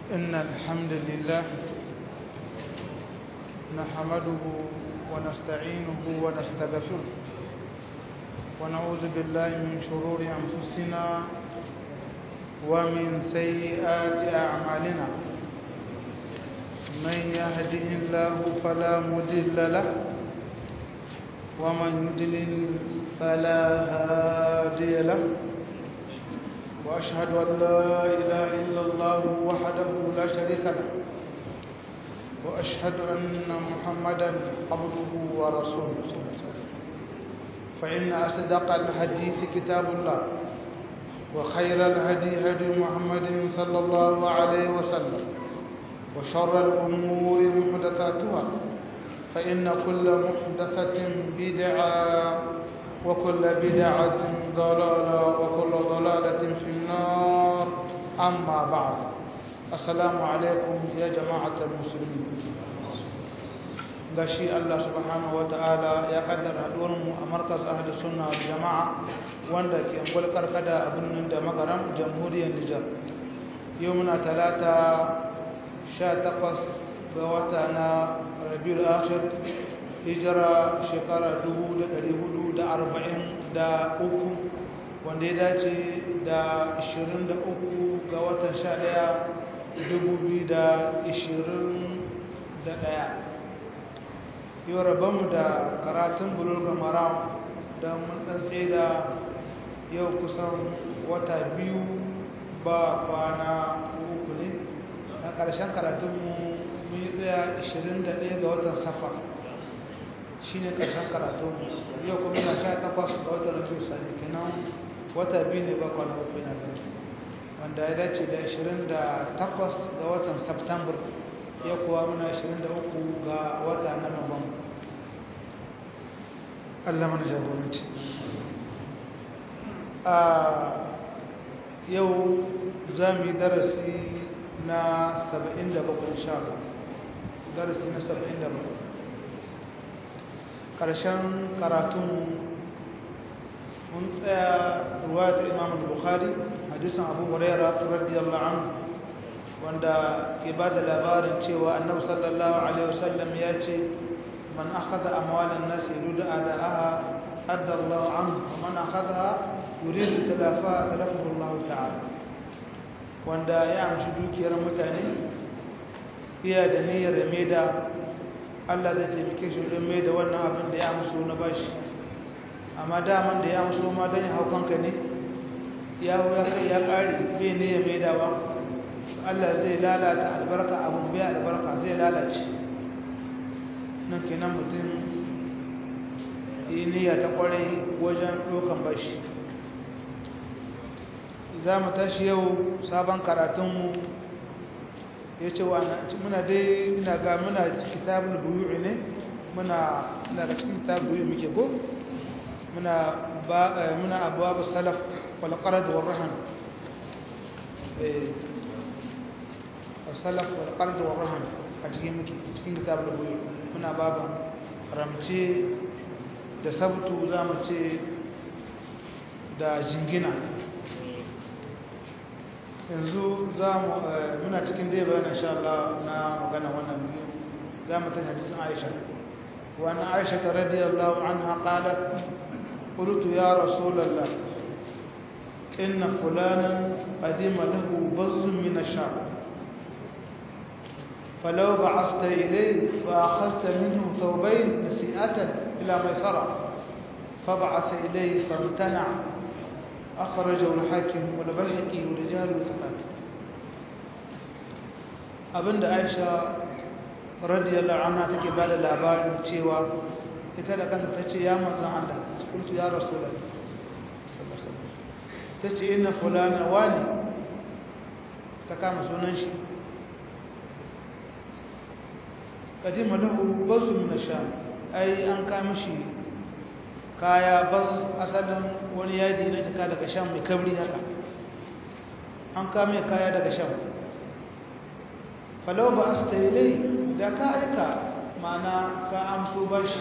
إن الحمد لله نحمده ونستعينه ونستغفره ونعوذ بالله من شرور أنفسنا ومن سيئات أعمالنا من يهده الله فلا مضل له ومن يضلل فلا هادي له وأشهد أن لا إله إلا الله وحده لا شريك له وأشهد أن محمدا عبده ورسوله فإن أصدق الحديث كتاب الله وخير الهدي هدي محمد صلى الله عليه وسلم وشر الأمور محدثاتها فإن كل محدثة بدعة وكل بدعة ضلالة وكل ضلالة في النار أما بعد السلام عليكم يا جماعة المسلمين gashi Allah subhanahu ta'ala ya kaddara haduwarmu a markaz ahli sunna wal jama'a wanda ke gulkar kada a birnin da magaram jamhuriyar Nijar yau muna talata 18 ga wata na Rabiul Akhir hijira shekara 1443 wanda ya dace da 23 ga watan 11 2021 yau rabanmu da karatun bulurga maram don mun ɗan da yau kusan wata biyu ba kwana uku ne a ƙarshen karatunmu mun yi tsaya 21 ga watan safa shi ne ƙarshen karatunmu yau kuma yana sha takwas ga watan rafi sani kenan wata biyu ne ba kwana uku na gani wanda ya dace da 28 ga watan september ya kuwa muna 23 ga wata na Nuwamba. Allah mana jagoranci. A yau za mu yi darasi na 77 insha Allah. Darasi na 77. Ƙarshen karatun mun tsaya ruwa ta Imam Bukhari, hadisin Abu Hurairah radiyallahu anhu wanda ke ba da labarin cewa annabi sallallahu alaihi wasallam ya ce man akhadha amwalan nas yuridu adaaha adda Allah anhu wa man akhadha yuridu talafa talafahu Allah ta'ala wanda ya amshi dukiyar mutane iya da niyyar maida Allah zai taimake shi don maida wannan abin da ya amso na bashi amma daman da ya amso ma don ya hau kanka ne ya kai ya kare bai ne ya maida ba Allah zai lalata albarka abin bai albarka zai lalace nan kenan mutum yi niyya ta kwarai wajen dokan bashi za mu tashi yau sabon karatunmu ya ce wa muna dai ina ga muna kitabul buyu'i ne muna daga cikin kitabul buyu'i muke ko muna abuwa salaf wal qarad wal rahan salaf wal qard wal rahan a cikin muke cikin kitabul buyu muna baba ramce da sabtu zamu ce da jingina yanzu zamu muna cikin dai bayan insha Allah na magana wannan biyu zamu ta hadisin Aisha wa anna Aisha radhiyallahu anha qalat قلت يا رسول الله إن فلانا قدم له بز من الشام فلو بعثت إليه فأخذت منه ثوبين نسيئة إلى ميسرة فبعث إليه فامتنع أخرجه الحاكم والبيهقي ورجال ثقات abin da aisha radiyallahu anha take ba da labarin cewa ita da kanta ta ce ya manzan Allah kultu ya rasulullah ta ce ina fulana wani ta kama sunan shi kadima lahu bazu min asham ai an ka mishi kaya baz asalin wani yaji na taka daga sham mai kabri haka an ka mai kaya daga sham falau ba asta ilai da ka aika mana ka amso bashi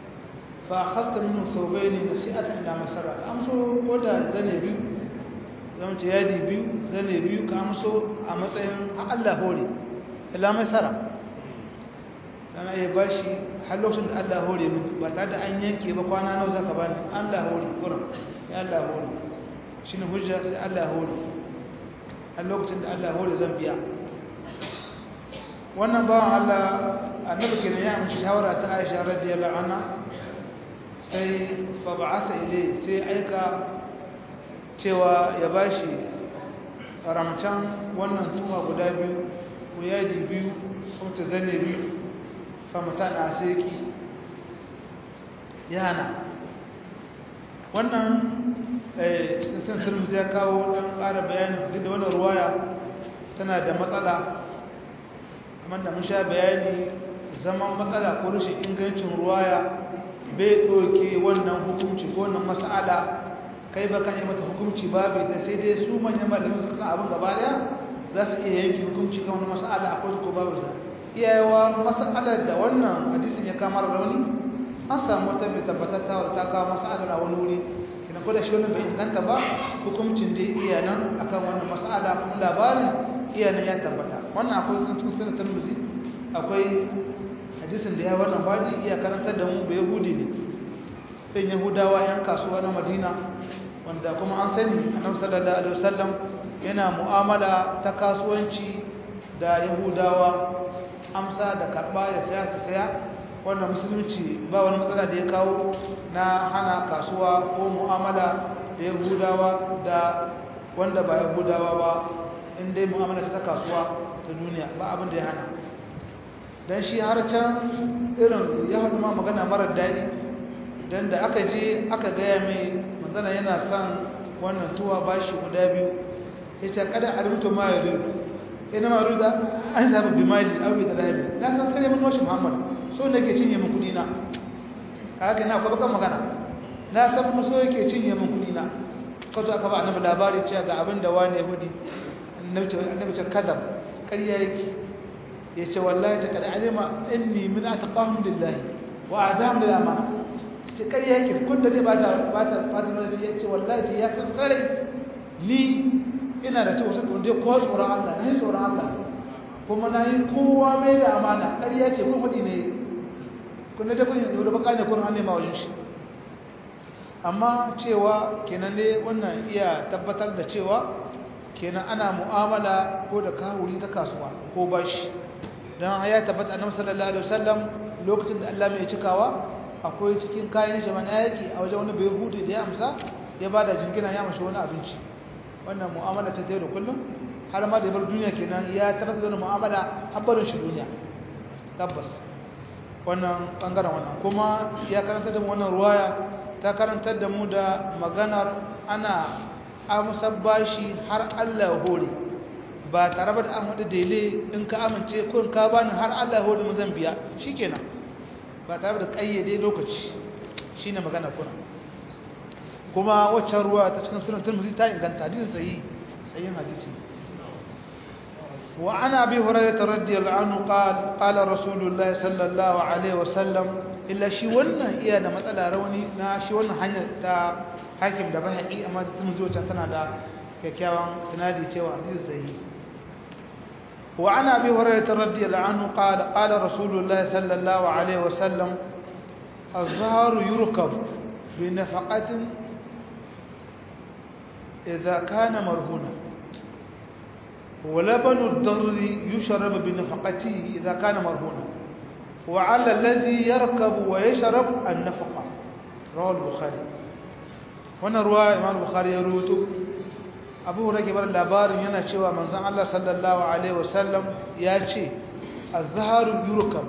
fa akhadta minhu thawbayn nasi'atan ila masara amso ko da zane biyu zama ce yadi biyu zane biyu ka amso a matsayin Allah hore ila mai sara dana iya ba shi har lokacin da Allah hore mu ba tare da an yanke ba kwana nawa zaka bani Allah hore kurin ya Allah hore shine hujja sai Allah hore har lokacin da Allah hore zan biya wannan bawan Allah annabi kenan ya amshi shawara ta Aisha radiyallahu anha sai fa ba'atha ilay sai aika cewa ya bashi ramcan wannan tuma guda biyu ko yaji biyu ko ta zane biyu fa mutana sai ki yana wannan eh cikin sansarin ya kawo dan ƙara bayani duk da wannan ruwaya tana da matsala kamar da mun sha bayani zaman matsala ko rashin ingancin ruwaya bai ɗauke wannan hukunci ko wannan mas'ala kai ba kan yi mata hukunci babu da sai dai su manyan malamin suka san abin gaba daya za su iya yanke hukunci kan wani mas'ala akwai ko babu da iyayewa mas'alar da wannan hadisin ya kamar rauni an samu wata mai tabbatatta wadda ta kawo mas'alar a wani wuri kina ko da shi wannan bai inganta ba hukuncin dai iya nan akan wannan mas'ala kuma labarin iya nan ya tabbata wannan akwai sun cikin sunan tirmidhi akwai hadisin da ya wannan baji iya karantar da mu ba yahudi ne ɗin yahudawa yan kasuwa na madina wanda kuma an sani annabi sallallahu alaihi wasallam yana mu'amala ta kasuwanci da yahudawa amsa da karba ya saya su saya wannan musulunci ba wani matsala da ya kawo na hana kasuwa ko mu'amala da yahudawa da wanda ba yahudawa ba in dai mu'amala ta kasuwa ta duniya ba abin da ya hana dan shi har can irin ya haɗu ma magana marar daɗi don da aka je aka gaya mai manzana yana son wannan tuwa bashi guda biyu ya ce kada a rubuta ma ya rubu ina ma ruda an zaɓa bimali abu da rahabi na san kare mun washe muhammad so da ke cinye min kuɗi na haka na kwa bakan magana na san kuma so yake cinye min kuɗi na ka zo aka ba annabi labari cewa ga abin da wani ya hudi annabi ce kadam ƙarya yake ya ce wallahi ta kada alima inni min ataqahum lillahi wa adam lil amana ce ƙarya yake kun da ne ba ta ba ta ba ta nuna ya ce wallahi ya san tsare ni ina da cewa sun je ko tsoron Allah na yi tsoron Allah kuma na yi kowa mai da amana ƙarya ce kun hudi ne kun da kun yi da baka ne kun an nema wajen shi amma cewa kenan ne wannan iya tabbatar da cewa kenan ana mu'amala ko da kawuri ta kasuwa ko bashi don ya tabbata annabi sallallahu alaihi wasallam lokacin da Allah mai cikawa akwai cikin kayan shi mana yaki a wajen wani bai hudu da ya amsa ya bada jingina ya mashi wani abinci wannan mu'amala ta da kullum har ma da bar duniya kenan ya tabbata da mu'amala habbarin shi duniya tabbas wannan bangaren wannan kuma ya karanta da mu wannan ruwaya ta karantar da mu da maganar ana amsa bashi har Allah ya hore ba tare da an hudu dele in ka amince ko in ka bani har Allah ya hore mu zan biya shikenan ba tare da kayyade lokaci shine magana kuna kuma waccan ruwa ta cikin sunan Tirmidhi ta inganta hadisin sahihi sahihin hadisi wa ana abi hurairah radiyallahu anhu qala qala rasulullahi sallallahu alaihi wasallam illa shi wannan iya da matsala rauni na shi wannan hanyar ta hakim da bahaqi amma ta Tirmidhi wacce tana da kyakkyawan sanadi cewa hadisi sahihi وعن أبي هريرة رضي الله عنه قال قال رسول الله صلى الله عليه وسلم الظهر يركب بنفقة إذا كان مرهونا ولبن الضر يشرب بنفقته إذا كان مرهونا وعلى الذي يركب ويشرب النفقة رواه البخاري هنا رواه الإمام البخاري يروته abu rage bar labarin yana cewa manzon Allah sallallahu alaihi wasallam ya ce az-zaharu yurkam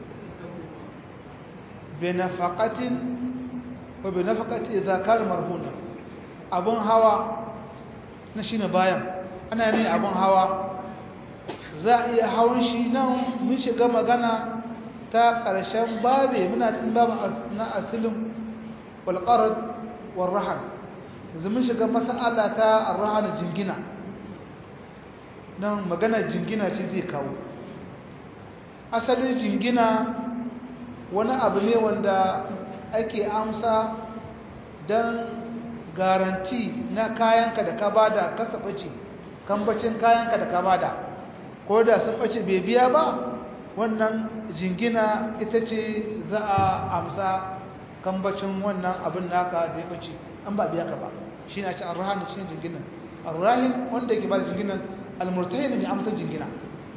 bi nafaqatin wa bi nafaqati idza kana marhuna abun hawa na shine bayan ana ne abun hawa za a iya hawan shi nan mun shiga magana ta ƙarshen babe muna cikin babu na asilin wal qarad wal rahan yanzu mun shiga mas'ala ta arhana jingina nan magana jingina ce zai kawo asalin jingina wani abu ne wanda ake amsa don garanti na kayanka da ka bada kasa ɓace kambacin kayanka da ka bada ko da sun ɓace bai biya ba wannan jingina ita ce za a amsa kambacin wannan abin naka da ya ɓace an ba biya ka ba shi na ci arrahan shi ne jinginan arrahin wanda yake ba da jinginan almurtahin ne amsa jingina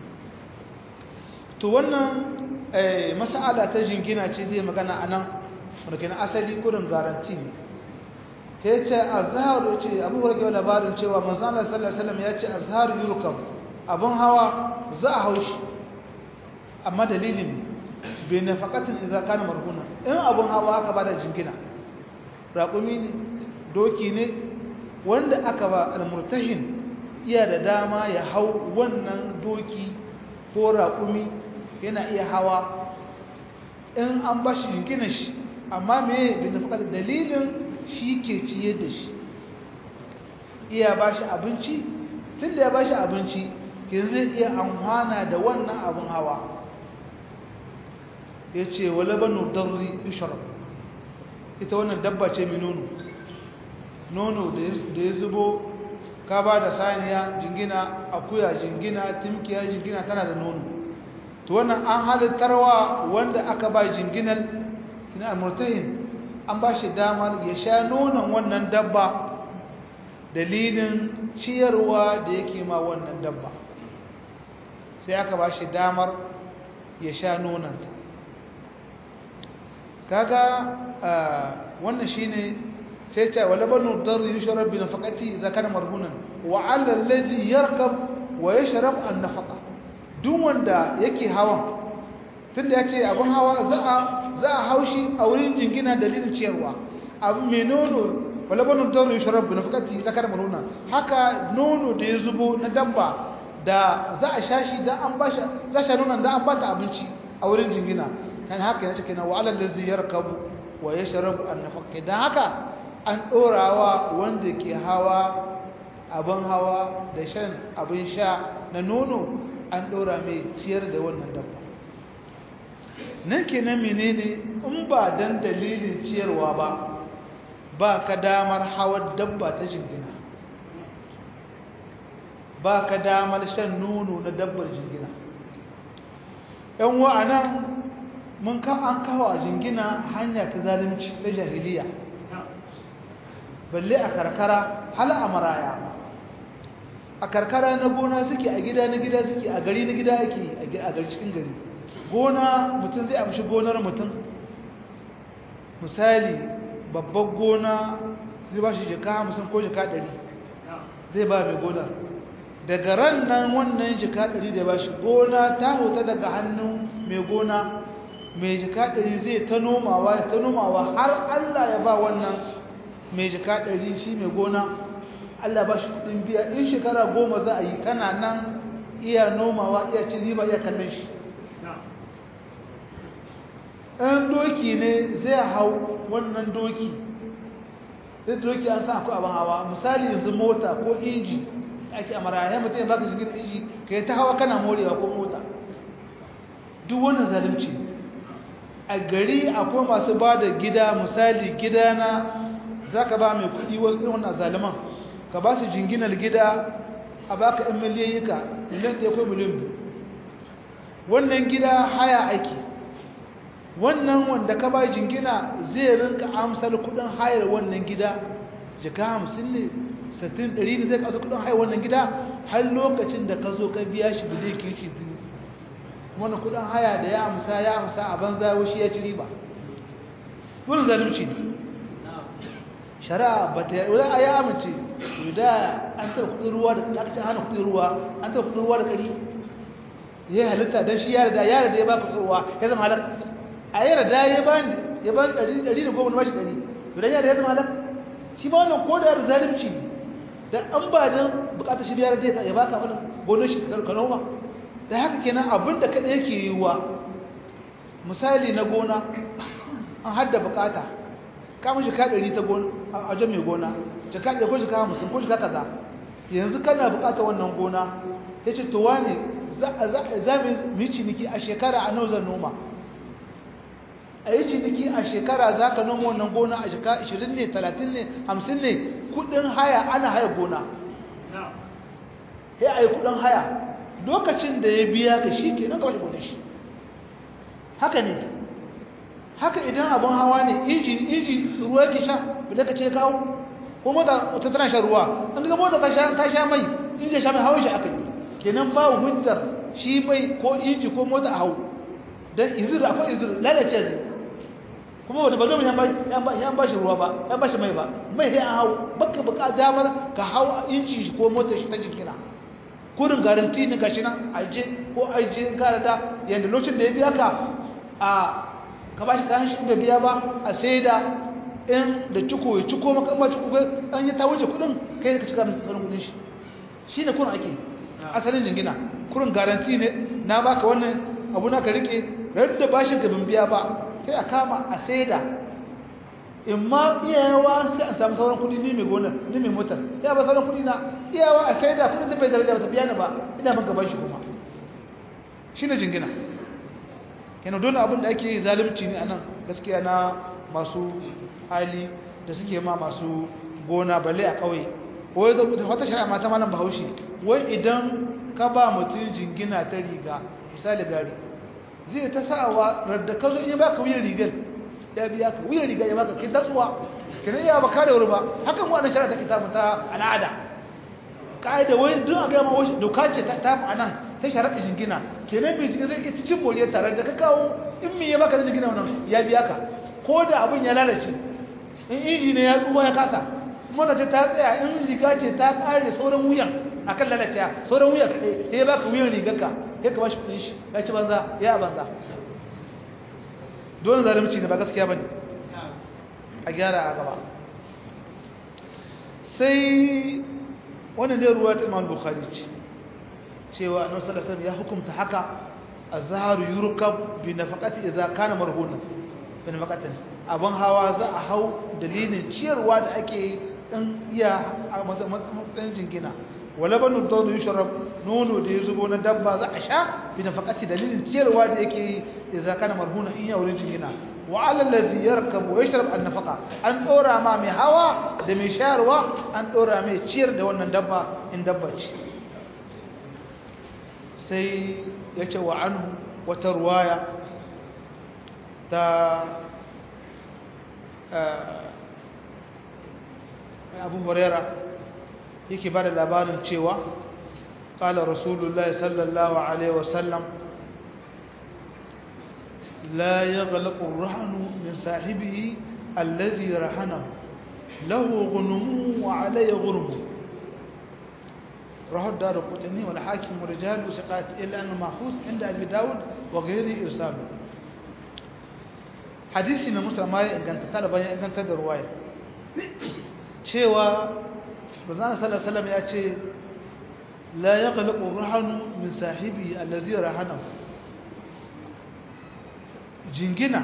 to wannan mas'ala ta jingina ce zai magana a nan wadda asali kudin garanti ne ta yace azhar yace Abu Hurairah labarin cewa manzon Allah sallallahu alaihi wasallam yace azhar yurkam abun hawa za a haushi amma dalilin bi nafaqatin idza kana marhuna in abun hawa aka bada jingina raqumi ne doki ne wanda aka ba almurtahin iya da dama ya hau wannan doki ko raqumi yana iya hawa in an bashi jinginan shi amma me bi nafaqatin dalilin shi ke ciye da shi iya ba shi abinci tun da ya ba shi abinci ke zai iya amfana da wannan abin hawa ya ce wale banu darri isharab ita wannan dabba ce mai nono nono da ya zubo ka ba da saniya jingina akuya jingina timkiya jingina tana da nono to wannan an halittarwa wanda aka ba jinginan kina murtahin an ba shi damar ya sha nonon wannan dabba dalilin ciyarwa da yake ma wannan dabba sai aka ba shi damar ya sha nononta kaga wannan shine sai ce wala banu dar yushrab bi nafaqati idza kana marhunan wa 'ala alladhi yarkab wa yashrab an-nafaqa duk wanda yake hawan tunda yace abun hawa za a za a haushi a wurin jingina dalilin ciyarwa abu mai nono wala banu daru yushrab bi nafaqati zakar maruna haka nono da ya zubo na dabba da za a shashi da an bashi za sha nonon da an bata abinci a wurin jingina kan haka yana cikin wa alal ladzi yarkabu wa yashrabu an nafaqati dan haka an dorawa wanda ke hawa abin hawa da shan abin sha na nono an dora mai ciyar da wannan dabba nan kenan menene in ba dan dalilin ciyarwa ba ba ka damar hawar dabba ta jingina ba ka damar shan nono na dabbar jingina yan wa'anan mun kan an kawo a jingina hanya ta zalunci ta jahiliya balle a karkara hala a maraya a karkara na gona suke a gida na gida suke a gari na gida ake a gari cikin gari gona mutum zai amshi gonar mutum misali babbar gona zai ba shi jika hamsin ko jika ɗari zai ba mai gonar daga ran nan wannan jika ɗari da ba shi gona ta hota daga hannun mai gona mai jika ɗari zai ta nomawa ya ta nomawa har allah ya ba wannan mai jika ɗari shi mai gona allah ba shi kuɗin biya in shekara goma za a yi kana nan iya nomawa iya cin riba iya kallon shi ɗan doki ne zai hau wannan doki zai doki an sa akwai abin hawa misali yanzu mota ko inji ake a maraya mutum ya baka jirgin inji ka yi ta hawa kana morewa ko mota duk wannan zalimci a gari akwai masu ba da gida misali gidana za ka ba mai kuɗi wasu irin wannan zaliman ka ba su jinginar gida a baka ɗan miliyayyuka miliyan ɗaya ko miliyan biyu wannan gida haya ake wannan wanda ka ba jingina zai rinka amsar kudin hayar wannan gida jika hamsin ne sattin ɗari ne zai kasa kudin hayar wannan gida har lokacin da ka zo ka biya shi bile kirki biyu wannan kudin haya da ya amsa ya amsa a banza shi ya ci riba wurin zalunci ne shari'a ba ta yi a ya amince da an taɓa kudin ruwa da ƙarƙashin hana kudin ruwa an taɓa kudin ruwa da ƙari ya halitta don shi yara da yara da ya ba kudin ruwa ya zama halar a yi rada ya bani ya bani ɗari ɗari da goma na bashi ɗari idan ya da ya zama halak shi ba wannan ko da yaro zalimci da an ba don bukatar shi biyar da ya baka wani gonar shi ka noma da haka kenan abin da kaɗa yake yi wa misali na gona an hadda bukata kamun shi ka ɗari ta gona a wajen mai gona jika ɗaya ko jika hamsin ko jika kaza yanzu kana bukatar wannan gona ya ce to wane za mu yi ciniki a shekara a nauzar noma a yi ciniki a shekara za ka noma wannan gona a shekara 20 ne 30 ne 50 ne kudin haya ana haya gona ya a yi kudin haya lokacin da ya biya ka shi ke nan kawai gudun shi haka ne haka idan abin hawa ne inji inji ruwa ke sha bada ka ce kawo ko mota ta tana shan ruwa an ga mota ta sha mai inji sha mai hawan shi aka yi kenan ba hujjar shi mai ko inji ko mota a hau don izir akwai izir lalace zai kuma wanda ba zo ya ba shi ruwa ba ya ba shi mai ba mai sai an hau baka baka damar ka hau inci shi ko motar shi ta jikina kurin garanti ne gashi nan aje ko aje kara da yanda lokacin da ya biya ka a ka ba shi kayan shi da biya ba a sai da in da ciko ya ciko maka ba ciko an yi ta wuce kudin kai ka cika tsarin kudin shi shi ne kurin ake asalin jingina kurin garanti ne na baka wannan abu na ka rike radda ba shi gabin biya ba sai a kama a saida in ma iyawa sai a samu sauran kudi ni mai gonar ni mai motar ya ba sauran kudi na iyawa a saida kudin da bai daraja ba ta biya ni ba ina ban gaban shi kuma shi ne jingina kenan don abin da ake zalunci ne anan gaskiya na masu hali da suke ma masu gona balle a ƙauye wai wata shari'a mata malam bahaushe wai idan ka ba mutum jingina ta riga misali gari zai ta sa'awa radda ka zo in ba ka wuyan rigar ya biya ka wuyan riga ya baka kin tatsuwa kenan ya baka da wuri ba hakan wannan shari'a take samu ta al'ada kaida wai duk a ga ma wai doka ce ta ta anan ta shari'a jingina kenan bai jingina zai ci cin boriya tare da ka kawo in me ya baka da jingina wannan ya biya ka ko da abin ya lalace in inji ne ya tsuwa ya kasa mota ce ta tsaya in riga ce ta kare sauran wuyan akan lalace sauran wuyan kaɗai ya baka wuyan rigarka ya ka bashi kudin shi ya ci banza ya banza dole zalimci ne ba gaskiya bane a gyara a gaba sai wannan dai ruwa ta Imam Bukhari ce cewa Annabi sallallahu alaihi wasallam ya hukunta haka azharu yurkab bi nafaqati idza kana marhuna bi nafaqatin abun hawa za a hau dalilin ciyarwa da ake dan iya a matsayin jingina walabanu dawdu yushrab nono da ya zubo na dabba za a sha bi nafaqati dalilin ciyarwa da yake yi idza kana marhuna in ya wurin jingina wa ala alladhi yarkabu wa yashrab an nafaqa an dora ma mai hawa da mai shayarwa an dora mai ciyar da wannan dabba in dabba ce sai yace wa anhu wata ruwaya ta Abu Hurairah yake bada labarin cewa qala rasulullahi sallallahu alaihi wasallam la yaghlaqu ar-rahnu min sahibihi alladhi rahanahu lahu ghunmu wa alayhi ghurmu rahu ad-darqutni wal hakim rijal siqat illa anna mahfuz inda abi daud wa ghayri irsal hadisi na musulma ya inganta talaban ya inganta da ruwaya cewa manzon sallallahu alaihi wasallam ya ce la yaqlaqu rahanu min sahibi allazi rahanahu jingina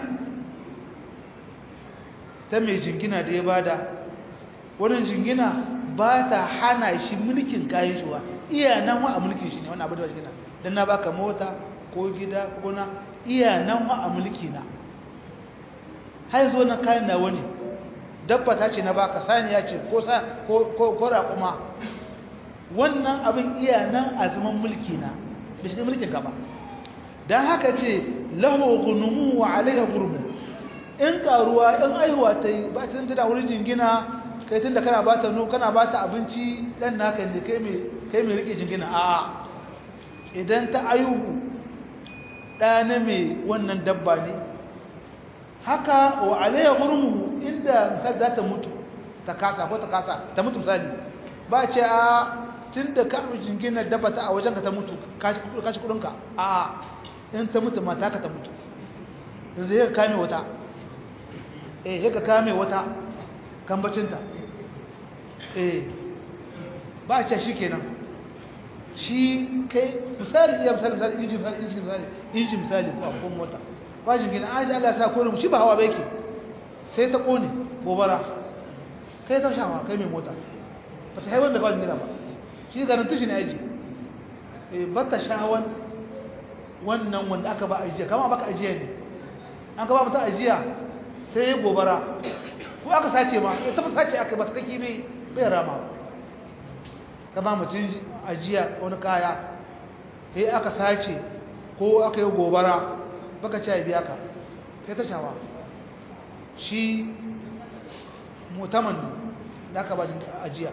ta mai jingina da ya bada wannan jingina ba ta hana shi mulkin kayan shi wa iya nan wa a mulkin shi ne wannan abu da jingina dan na baka mota ko gida ko na iya nan wa a mulki na har zo na kayan na wani dabba ta ce na baka saniya ce ko sa ko ko raƙuma wannan abin iya nan a zaman mulki na bai shi mulkin ka ba dan haka ce lahu ghunumu wa alayha gurmu in karuwa in aihuwa ta yi ba ta da wurin jingina kai tunda kana ba ta no kana ba ta abinci dan naka ne kai mai kai mai rike jingina a idan ta aihu ɗana mai wannan dabba ne haka wa alayya gurmu inda misali za ta mutu ta kasa ko ta kasa ta mutu misali ba ce a tun da ka jingina dabba ta a wajen ka ta mutu ka ci kudinka a in ta mutu mata ka ta mutu yanzu ya kame wata eh ya kame wata kambacinta eh ba ce shi kenan shi kai misali iya misali misali inji misali inji misali inji misali ko akwai mota bajin gina an ji Allah sa kone shi ba hawa ba yake sai ta kone gobara kai ta shawa kai mai mota ba ta haifar da bajin gina ba shi garanti shi ne aji ba ta shawan wannan wanda aka ba ajiya kama baka ajiya ne an ka ba mutum ajiya sai ya gobara ko aka sace ma ya tafi sace aka ba kake bai bai rama ka ba mutum ajiya wani kaya sai aka sace ko aka yi gobara baka ci biya ka sai ta shawa shi mutaman da aka ba ajiya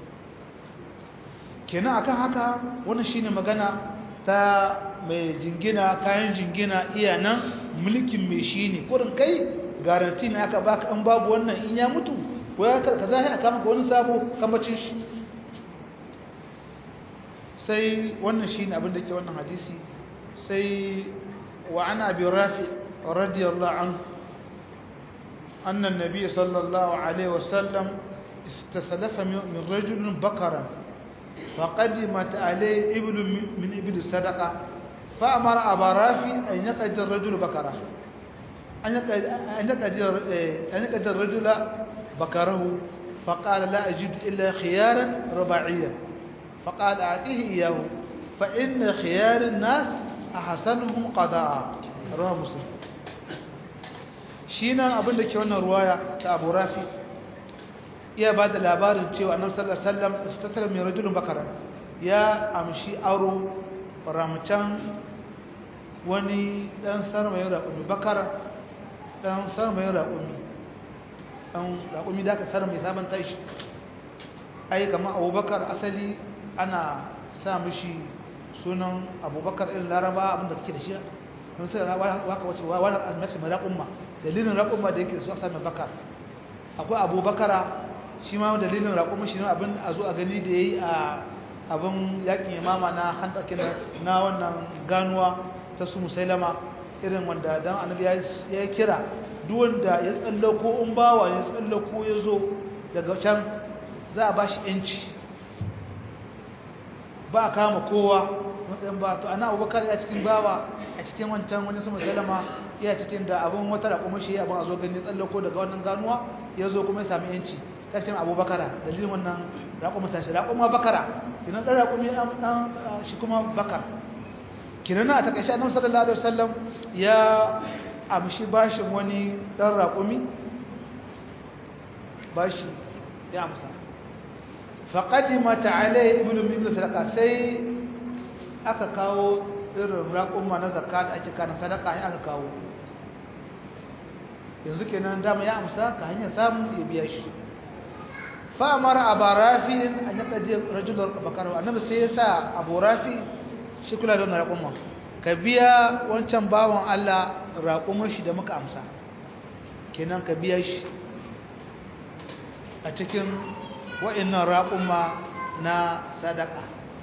kenan akan haka wannan shine magana ta mai jingina kayan jingina iya nan mulkin mai shi ne kurin kai garanti ne aka baka an babu wannan in ya mutu ko ya ka zahi aka maka wani sabo kamacin shi sai wannan shi ne abinda ke wannan hadisi sai wa ana bi rafi radiyallahu anhu anna an-nabiy sallallahu alaihi wasallam istasalafa min rajulin bakaran فقدمت عليه إبل من إبل الصدقة فأمر أبا رافي أن يقعد الرجل بكره أن يقعد الرجل بكره فقال لا أجد إلا خيارا رباعيا فقال أعطيه إياه فإن خيار الناس أحسنهم قضاء رواه مسلم شينا أبن لك وانا رواية أبو رافي iya ba da labarin cewa annabi sallallahu alaihi wasallam istasallam min rajulun bakara ya amshi aro ramcan wani dan sarmayin raƙumi bakara dan sarmayin raƙumi dan raƙumi da aka sarmai sabon tashi ai kamar abubakar asali ana sa mishi sunan abubakar irin laraba abinda kake da shi don sai waka wace wani almaci mai raƙumma dalilin raƙumma da yake su a sami bakar akwai abubakara shi ma dalilin raƙumin shi ne abin a zo a gani da ya yi a abin yakin imama na hantakin na wannan ganuwa ta su musailama irin wanda don annabi ya kira duk wanda ya tsallako in bawa ya tsallako ya zo daga can za a ba shi yanci ba a kama kowa matsayin ba to ana abubakar ya cikin bawa a cikin wancan wani su musailama ya cikin da abin wata raƙumin shi abin a zo gani tsallako daga wannan ganuwa ya zo kuma ya sami yanci tashin abubakara dalilin wannan raƙuma tashi raƙuma bakara kinan ɗan raƙumi ɗan shi kuma bakar kinan na a takaice annabi sallallahu alaihi wasallam ya amshi bashin wani ɗan raƙumi bashi ya amsa faqadima ta'ala ibnu min sadaqa sai aka kawo irin raƙuma na zakka da ake kana sadaka sai aka kawo yanzu kenan dama ya amsa ka hanyar samu ya biya shi فأمر أبا رافع أن يقضي رجل بكره النبي سيسا أبو رافع شكرا لنا رقمه كبيا وانشان باوان الله رقمه شي da muka amsa kenan ka biya shi a cikin wa'annan raquma na sadaka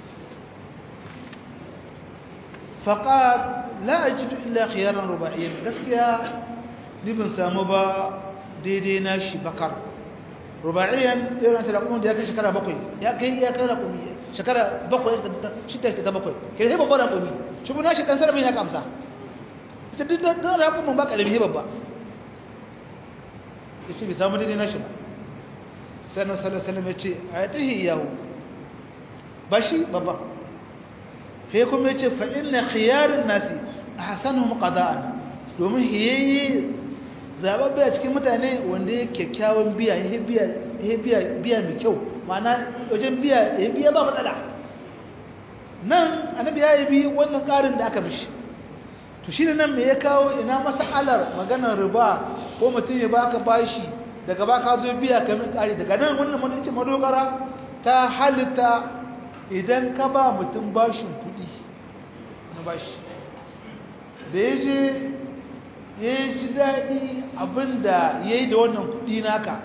faqad la ajidu illa khiyaran ruba'iyyan gaskiya ni ban samu ba daidai na shi bakar rubaiyan irin ta raƙumin da ya kai shekara bakwai ya kai ya kai raƙumi shekara bakwai shida ta bakwai ke sai babban raƙumi shi bu nashi ɗan sarari na kamsa ita duk da raƙumin ba ƙarami babba ya ce bai samu daidai nashi ba sai na sallar salam ya ce a ya tahi yahu ba shi babba sai kuma ya ce fa'in na khiyarin nasi a hasanu muƙada'an domin hiyayye zababbe a cikin mutane wanda ya kyakkyawan biya ya biya mai kyau mana wajen biya ya biya ba matsala nan annabi ya bi wannan ƙarin da aka mishi to shi nan me ya kawo ina masalar maganar riba ko mutum ya baka bashi daga baka zo biya ka min ƙari daga nan wannan mun ce madogara ta halitta idan ka ba mutum bashin kuɗi na bashi da ya je ya ji daɗi abinda ya yi da wannan kuɗi naka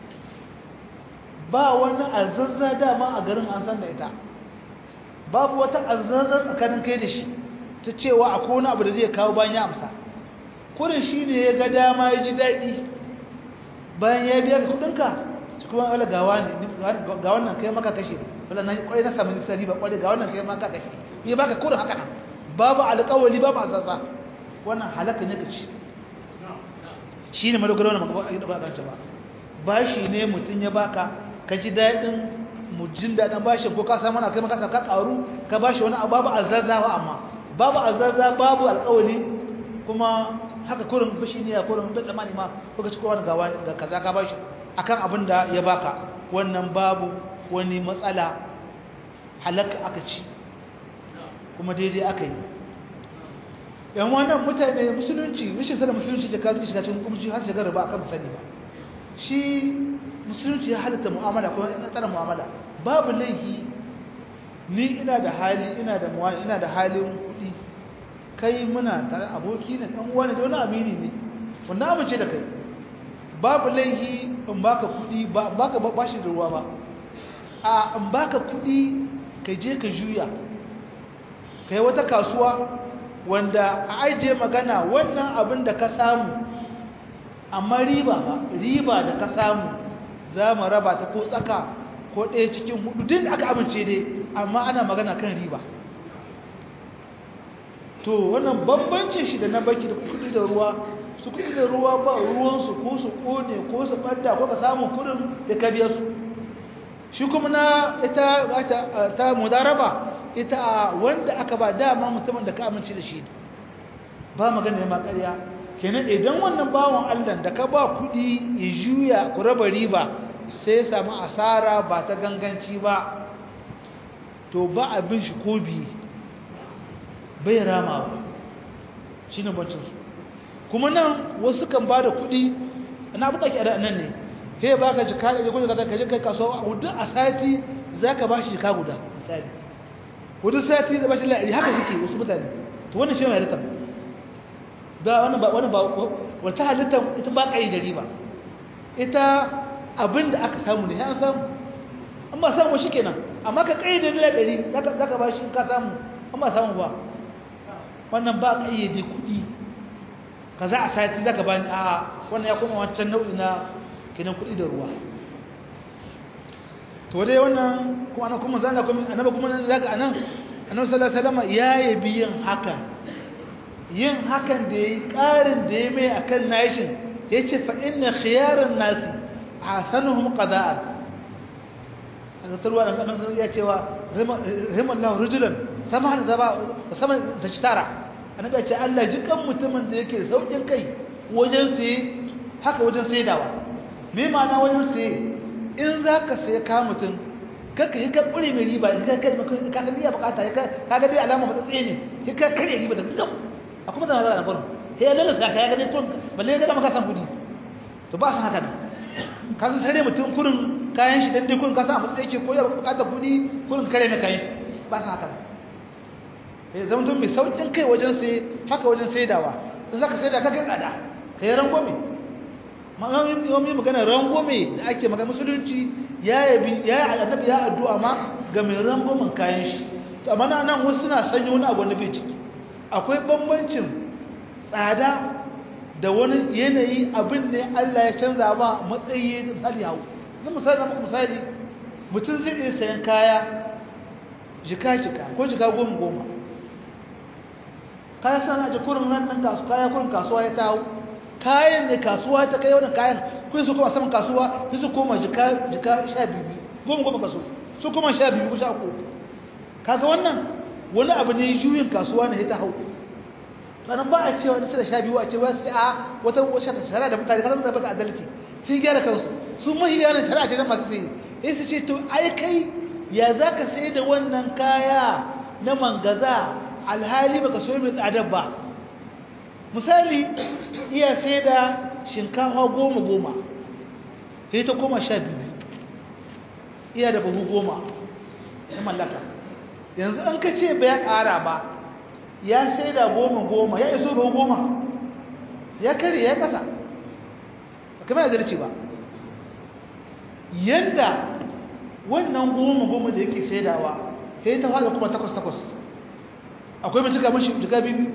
ba wani azazza dama a garin an san da ita babu wata azazza tsakanin kai da shi ta cewa a kone abu da zai kawo bayan ya amsa kurin shi ne ya ga dama ya ji daɗi bayan ya biya ka kuɗinka ci kuma wala gawa ne ga wannan kai maka kashe wala na kwarai na samun sari ba kwarai ga wannan kai maka kashe ya baka kurin haka nan babu alƙawali babu azazza wannan halaka ne ka ci shi ne madogara wani makabar ba kanta ba ba shi ne mutum ya baka ka ji daɗin mujin daɗin bashi ko ka samu na kai maka ka ƙaru ka bashi wani babu azazzawa amma babu azazza babu alƙawali kuma haka kurin bashi ne ya kurin bai tsammani ma kuka ci kowa ga wani ga kaza ka bashi akan abin da ya baka wannan babu wani matsala halaka aka ci kuma daidai aka yi yan wannan mutane musulunci rashin sanin musulunci da kasu shiga cikin hukunci har shiga riba akan sani ba shi musulunci ya halitta mu'amala ko ya tsara mu'amala babu laifi ni ina da hali ina da mu'amala ina da halin kuɗi kai muna tare aboki ne dan uwa ne da wani amini ne wanda amince da kai babu laifi in baka kuɗi ba baka bashi da ruwa ba a in baka kuɗi ka je ka juya kai wata kasuwa wanda a ajiye magana wannan abin da ka samu amma riba riba da ka samu za mu raba ta ko tsaka ko ɗaya cikin hudu din aka amince dai amma ana magana kan riba to wannan bambancin shi da na baki da kudi da ruwa su kudi da ruwa ba ruwansu ko su kone ko su ɓadda ko ka samu kudin da ka biya su shi kuma na ita ta mudaraba ita a wanda aka ba dama mutumin da ka amince da shi ba magana ya makarya kenan idan wannan bawon allah da ka ba kudi ya juya ku raba riba sai ya samu asara ba ta ganganci ba to ba abin shi ko biyu bai rama ba shi ne bancinsu kuma nan wasu kan ba da kudi na abu da ke nan ne he ba ka jika da kudi ka je kai kasuwa a wudu a sati za ka ba shi jika guda misali wudu sati da ba shi la'ari haka suke wasu mutane to wannan shi mai halittar ba wannan ba wannan ba wata halittar ita ba ka yi da riba ita abin da aka samu ne ya samu an ba samu shi kenan amma ka kai da la'ari za ka ba shi ka samu an ba samu ba wannan ba ƙayyade kuɗi ka za a sati za ka ba ni a wannan ya kuma wancan nau'i na kinan kuɗi da ruwa to dai wannan kuma ana kuma zana kuma annaba kuma nan zaka anan annabi sallallahu alaihi wasallam ya yabi yin hakan yin hakan da yayi ƙarin da yayi mai akan nashin yace fa inna khiyaran nasi ahsanuhum qada'an aka tarwa da sanan ya cewa rahimallahu rajulan saman zaba saman tashtara annabi ya ce Allah jikan mutumin da yake saukin kai wajen sai haka wajen saidawa me ma'ana wajen sai in zaka sai ka mutum kaka yi ka kure mai riba shi ka kai ka san iya bukata ka ga dai alama matsatsi ne shi ka kare riba da gudun a kuma da magana faru sai ya lalasa ka ya ga dai tun balle ga da maka san kudi to ba san haka ne ka san tare mutum kurin kayan shi dan dai kurin ka san a matsayi yake ko ya bukata kudi kurin kare mai kayan ba san haka ne zama tun mai saukin kai wajen sai haka wajen saidawa sun zaka saida ka kai tsada ka yi rangwame ma'ammi magana rangwame da ake magana musulunci ya yabi ya yi annabi ya addu'a ma ga mai rangwamen kayan shi to amma na nan wasu suna sanya wani abu na bai ciki akwai bambancin tsada da wani yanayi abin ne Allah ya canza ba matsayi misali hau na misali na misali mutum zai iya sayan kaya jika-jika ko jika goma-goma kaya sana ji kurin nan nan kasu kaya kurin kasuwa ya tawo kayan ne kasuwa ta kai wannan kayan kun su kuma saman kasuwa su su koma jika jika 12 goma goma kaso su kuma 12 ko 13 kaga wannan wani abu ne juyin kasuwa ne ta hau sanan ba a cewa da sai da 12 a ce wai sai a wata wata shari'a da mutane kasan da ba adalci sun gyara kansu su mahiya ne shari'a ce ta masu sai sai su ce to ai kai ya zaka sai da wannan kaya na mangaza alhali baka so mai tsadar ba misali iya sai da shinkafa goma goma sai ta koma sha biyu iya da buhu goma na mallaka yanzu an ka ce bai ƙara ba ya sai da goma goma ya iso buhu goma ya kare ya kasa kamar ya zarce ba yanda wannan goma goma da yake saidawa sai ta fara kuma takwas takwas akwai mai cika mashi jika bibi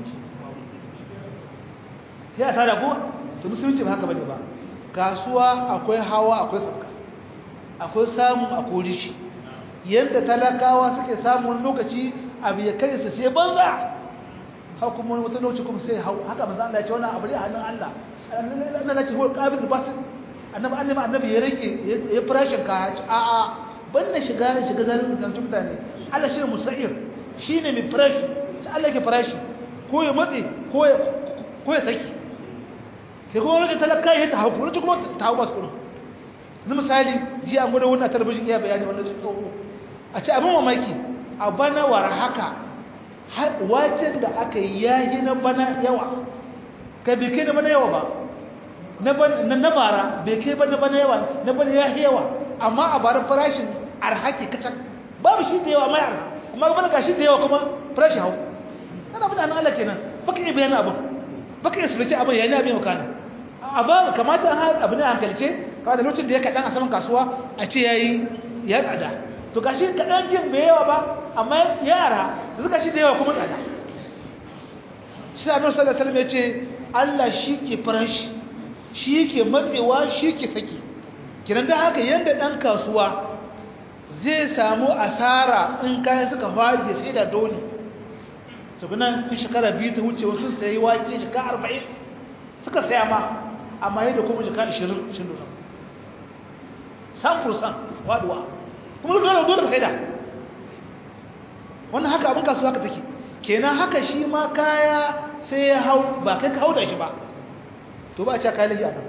sai a tara kowa to musulunci ba haka bane ba kasuwa akwai hawa akwai sauka akwai samu akwai rishi yadda talakawa suke samun lokaci abu ya kai su sai banza haka kuma wata lokaci kuma sai hau haka manzo Allah ya ce wannan abu ne a hannun Allah Allah ya ce huwa qabil basit annabi annabi annabi ya rike ya farashin ka a a banda shiga shiga zalin kan mutane Allah shi ne musa'ir shine mai farashi sai Allah yake farashi ko ya matse ko ya ko ya saki sai kuma wani talaka ya ta hau kuma kuma ta hau masu kudin na misali ji an gwada wannan talabijin iya bayani wannan jin tsoho a ce abin mamaki a bana war haka wacin da aka yi yayi na bana yawa ka bai kai na bana yawa ba na bara bai kai ba na bana yawa na bana ya yawa amma a bara farashin arhaki kacan babu shi da yawa mai arha amma bana ga shi da yawa kuma farashin hau ana bin an Allah kenan baka iya bayan abin baka iya sulci abin yayin abin makana abin kamata an abin da hankalce kawai da lokacin da ya kaɗan a saman kasuwa a ce yayi ya tsada to gashi kaɗan kin bai yawa ba amma yara da suka shi da yawa kuma tsada shi da annabi sallallahu alaihi wasallam ya ce Allah shi ke farashi shi ke matsewa shi ke saki kiran da haka yanda dan kasuwa zai samu asara in kayan suka fara da sai da dole to kuna in shekara biyu ta wuce wasu sai wake shekara 40 suka saya ma amma yadda kuma shekara 20 shin dole san fursan waduwa kuma dole dole ka sai da wannan haka abin kasuwa haka take kenan haka shi ma kaya sai ya hau ba kai ka hau da shi ba to ba a cewa kayan lahi a nan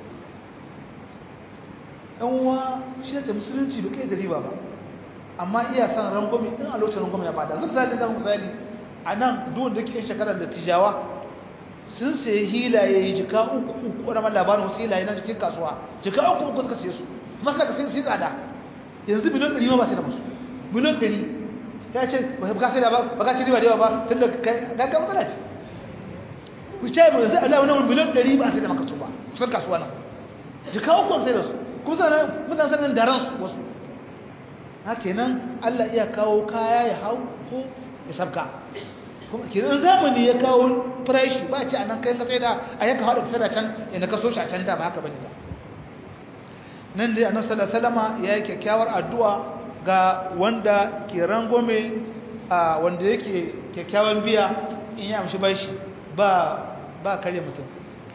uwa shi da musulunci bai kai da riba ba amma iya san rangwami in a lokacin rangwami ya bada zan zai ga misali a nan duwan da ke shekarar da tijawa sun sayi hilaye yi jika uku uku wani labarin wasu hilaye na jikin kasuwa jika uku uku suka siye su masu daga sai tsada yanzu miliyan ɗari ma ba sai da musu miliyan ɗari ta ce ba ka sai da ba ba ka ci riba da yawa ba tun da gaggar matsala ce ku ce mu yanzu Allah wani miliyan ɗari ba sai da maka su ba kusan kasuwa nan jika uku sai da su kuma sanar mutane sanar da ransu wasu ha kenan Allah iya kawo kaya ya hau ko ya sabka kuma kenan zamani ya kawo farashi ba ce a nan kayan ka sai da a yanka haɗa ka da can yana ka so shi a can da ba haka bane ba nan dai annabi sallallahu alaihi wasallama ya yi kyakkyawar addu'a ga wanda ke rangome a wanda yake kyakkyawan biya in ya amshi bashi ba ba kare mutum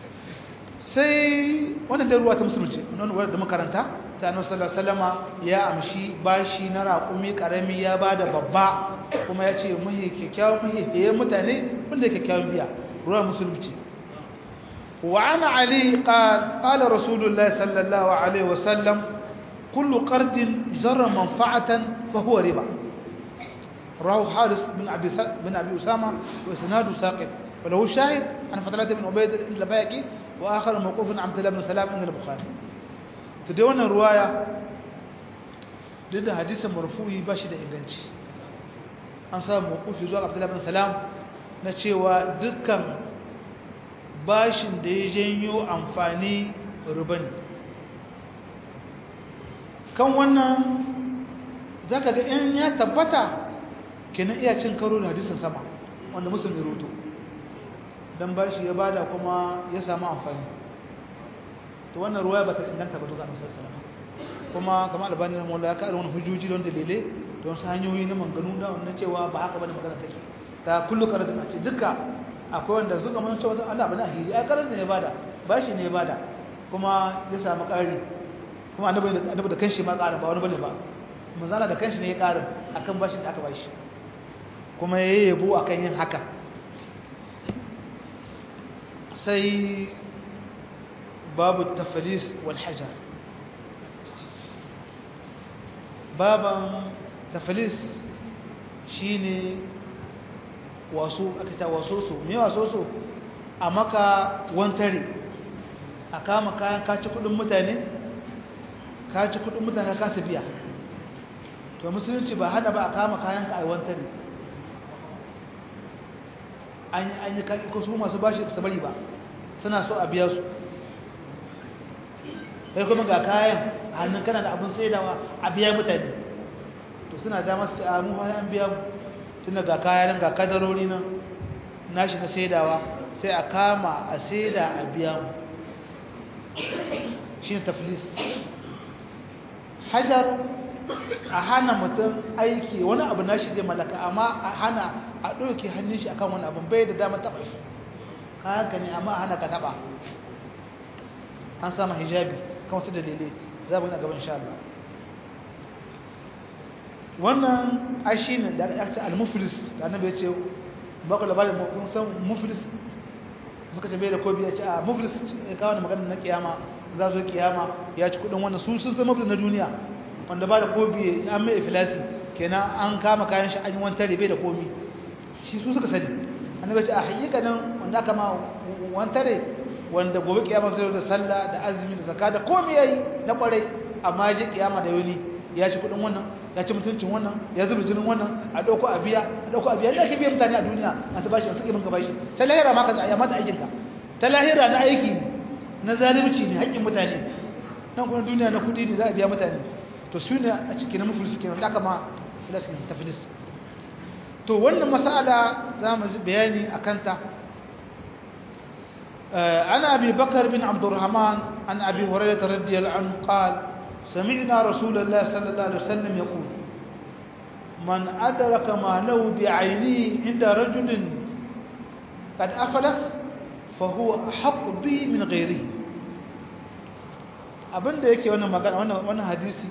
sai wannan da ruwa ta musulunci wannan wadda makaranta ta annabi sallallahu alaihi wasallama ya amshi bashi na raƙumi karami ya bada babba kuma ya ce muhi kyakkyawan muhi da mutane wanda kyakkyawan biya ruwa musulunci وعن علي قال قال رسول الله صلى الله عليه وسلم كل قرض جر منفعة فهو ربا رواه حارس بن أبي بن أبي أسامة وإسناده ساقط وله شاهد عن فترة بن عبيد الباقي وآخر موقوف عن عبد الله بن سلام عند البخاري تدون الرواية ضد حديث مرفوع باشد إنجنش أنصار موقوف يزوج عبد الله بن سلام نتشيوا دكان bashin da ya janyo amfani rubani kan wannan za ka ga in ya tabbata kenan iya cin karo da hadisun sama wanda musulmi roto don bashi ya bada kuma ya samu amfani to wannan ruwa ba ta inganta ba tuka nusar salama kuma kama albanin mola ya kaɗa wani hujjoji don dalilai don su hanyoyi na manganu da wani cewa ba haka bane magana take ta kullu karatun a ce duka akwai wanda suka mun cewa Allah bana hiri ai karar ne ya bada bashi ne ya bada kuma ya samu ƙari kuma annabi annabi da kanshi ma ƙarin ba wani bane ba manzala da kanshi ne ya ƙarin akan bashin da aka bashi kuma ya yabo akan yin haka sai babu taflis wal hajar baban taflis shine wasu aka ta waso su me waso su a maka wantare a kama kayan kaci kudin mutane kaci kudin mutane ka su biya to musulunci ba hada ba a kama kayan ka a wantare an yi kaki ko su masu bashi su bari ba suna so a biya su kai kuma ga kayan hannun kana da abin saidawa a biya mutane to suna damar su a mu an biya mu tun ga kayan ga kadarori nan nashi na saidawa sai a kama a saida a biya mu shi ne taflis hajar a hana mutum aiki wani abu nashi zai malaka amma a hana a ɗauke hannun shi akan wani abu bai da dama taɓa shi haka ne amma a hana ka taɓa an sama hijabi kan wasu dalilai za mu yi a gaban sha Allah wannan ashi ne da aka ce al-muflis da annabi ya ce ba ku labarin mun san muflis suka ce bai da kobi ya ce a muflis ya kawo da magana na kiyama za zo kiyama ya ci kudin wannan su sun san muflis na duniya wanda ba da kobi an mai ifilasi kenan an kama kayan shi an yi wani tare bai da komi shi su suka sani annabi ce a hakikanin wanda aka ma wani tare wanda gobe kiyama sai da sallah da azumi da zakka da komi yayi na kwarai amma ya je kiyama da yoni ya ci kudin wannan ya ci mutuncin wannan ya zuba jinin wannan a dauko a biya a dauko a biya da ake biya mutane a duniya masu bashi wasu ke minka bashi ta lahira ma ka tsaya mata aikin ka ta lahira na aiki na zalunci ne haƙƙin mutane nan kuma duniya na kudi ne za a biya mutane to su ne a cikin mafilis kenan da aka ma filis ne ta filis to wannan mas'ala za mu bayani a kanta عن أبي بكر بن عبد الرحمن عن أبي هريرة رضي الله عنه قال سمعنا رسول الله صلى الله عليه وسلم يقول من أدرك ماله بعينه عند رجل قد أفلس فهو أحق به من غيره abin da yake wannan magana wannan hadisi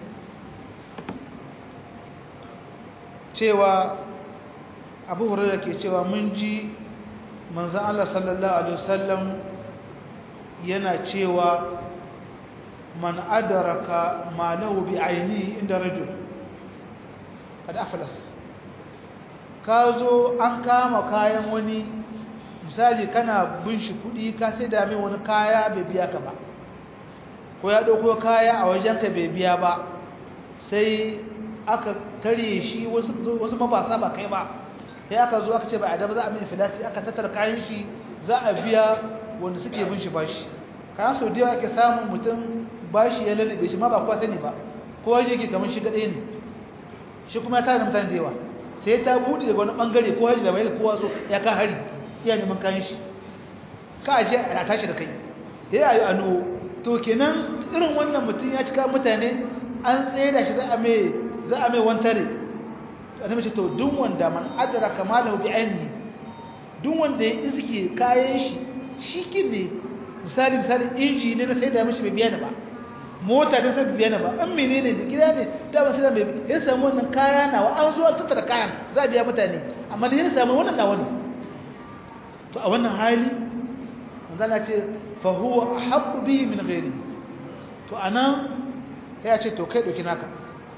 cewa abu hurairu ke cewa mun ji manzan Allah sallallahu Alaihi wasallam yana cewa man adaraka malahu bi aini inda rajul kada aflas ka zo an kama kayan wani misali kana bin shi kudi ka sai da mai wani kaya bai biya ka ba ko ya ɗauko kaya a wajenka bai biya ba sai aka tare shi wasu mabasa ba kai ba sai aka zo aka ce ba a daba za a mai filati aka tattara kayan shi za a biya wanda suke bin shi bashi kayan sau da yawa ake samun mutum bashi ya lalube shi ma ba kuwa sani ba kowa yake kamar shi gaɗe ne shi kuma ya tara mutane da yawa sai ta buɗe daga wani ɓangare kowa shi da bai kowa so ya ka hari iya neman kayan shi ka aje a tashi da kai ya yi ano to kenan irin wannan mutum ya cika mutane an tsaye da shi za a mai za a mai wantare annabi ce to duk wanda man adraka malahu bi ainihi duk wanda ya iske kayan shi shikin ne misali misali inji ne na sai da mishi bai biya ni ba mota ta sai biya ni ba an menene da gida ne da ba sai da bai ya samu wannan kaya nawa an zo an tattara kayan za a biya mutane amma da ya samu wannan nawa ne to a wannan hali manzo Allah ce fa huwa ahqqu bihi min ghairi to anan ya ce to kai doki naka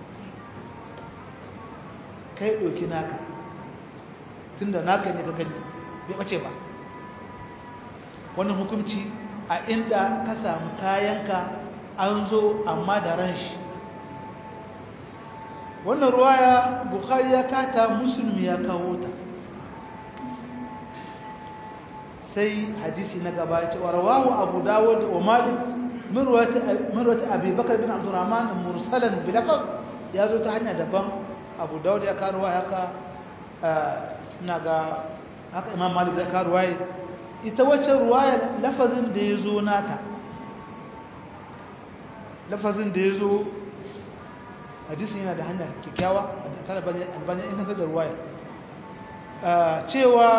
kai ɗauki naka tun da naka ne ka gani bai ɓace ba wannan hukunci a inda ka samu kayanka an zo amma da ran shi wannan ruwaya bukhari ya kata musulmi ya kawo ta sai hadisi na gaba ya ce wa rawahu abu dawud wa malik min ruwati abi bakar bin abdurrahman mursalan bilafaz ya zo ta hanya daban abu dawud ya karuwa haka na ga haka imam malik ya karuwa ita wacce ruwaya lafazin da ya zo nata lafazin da ya zo hadisin yana da hanyar kyakkyawa a tare bane inganta da ruwaya cewa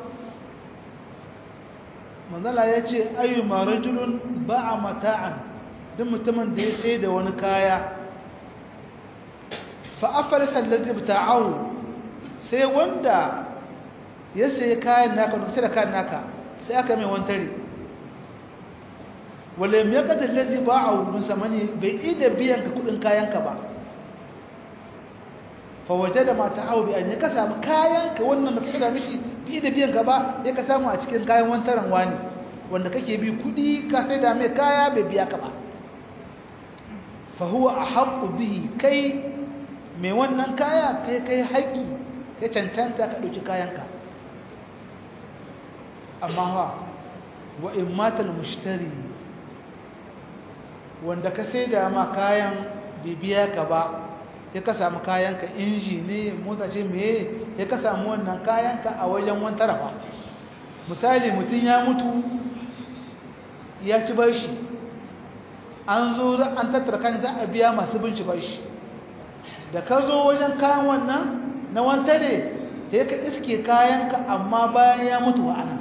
manzala ya ce ayu marajulun ba a mata'an duk mutumin da ya sai da wani kaya fa'afarsa lalzi bita'ahu sai wanda ya sai kayan naka wanda sai da kayan naka sai aka mai wantare wale mai kadar lalzi ba a wurin samani bai ida biyan ka kudin kayanka ba fawaje da mata hau biyan ya ka samu kayanka wannan da ka sami shi bi da biyan ka ba ya ka samu a cikin kayan wantaren wani wanda kake bi kudi ka sai da mai kaya bai biya ka ba fahuwa a haƙu bihi kai mai wannan kaya kai kai haƙi kai cancanta ka ɗauki kayanka amma ha wa in matal mushtari wanda ka sai da ma kayan bibiya ka ba ya ka samu kayanka inji ne mota ce meye ya ka samu wannan kayanka a wajen wani tarafa misali mutum ya mutu ya ci bashi an zo an tattara kan za a biya masu bin shi bashi da ka zo wajen kayan wannan na wantare ya ka iske kayanka amma bayan ya mutu wa'ana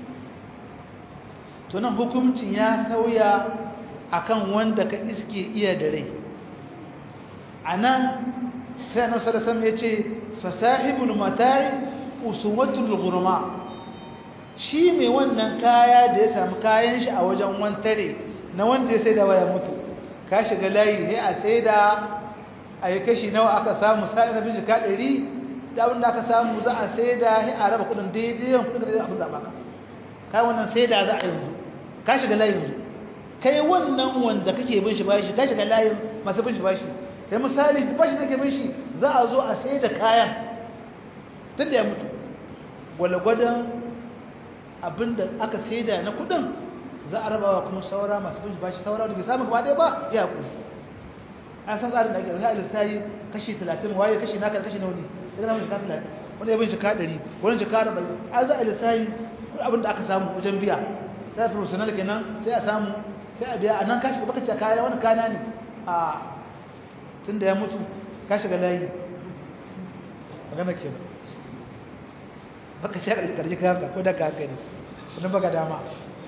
tunan hukuncin ya sauya akan wanda ka iske iya da rai a nan sai na sarasam ya ce fasahibul mata'i usuwatul gurma shi mai wannan kaya da ya samu kayan shi a wajen wantare na wanda ya saida waya mutu ka shiga layi sai a saida a yi kashi nawa aka samu sai na bin jika ɗari da abin da aka samu za a saida sai a raba kudin daidai yawan kudin da abin zaɓa ka kai wannan saida za a yanzu ka shiga layi yanzu kai wannan wanda kake bin shi bashi ka shiga layin masu bin shi bashi sai misali bashi nake bin shi za a zo a saida kayan tun da ya mutu gwalgwadon abinda aka saida na kudin za a rabawa kuma saura masu bin bashi saura da bai samu gaba ɗaya ba ya kuri an san tsarin da ake rufe a yi kashi 30 waye kashi naka kashi nauni daga namun shika 30 wanda ya bin shika 100 wani shika 40 an za a lissayi abin da aka samu wajen biya sai a professional kenan sai a samu sai a biya a nan kashi baka ce kaya wani kana ne a tun da ya mutu ka shiga layi magana kenan baka ce karji kayan ko da ka haka ne wani baka dama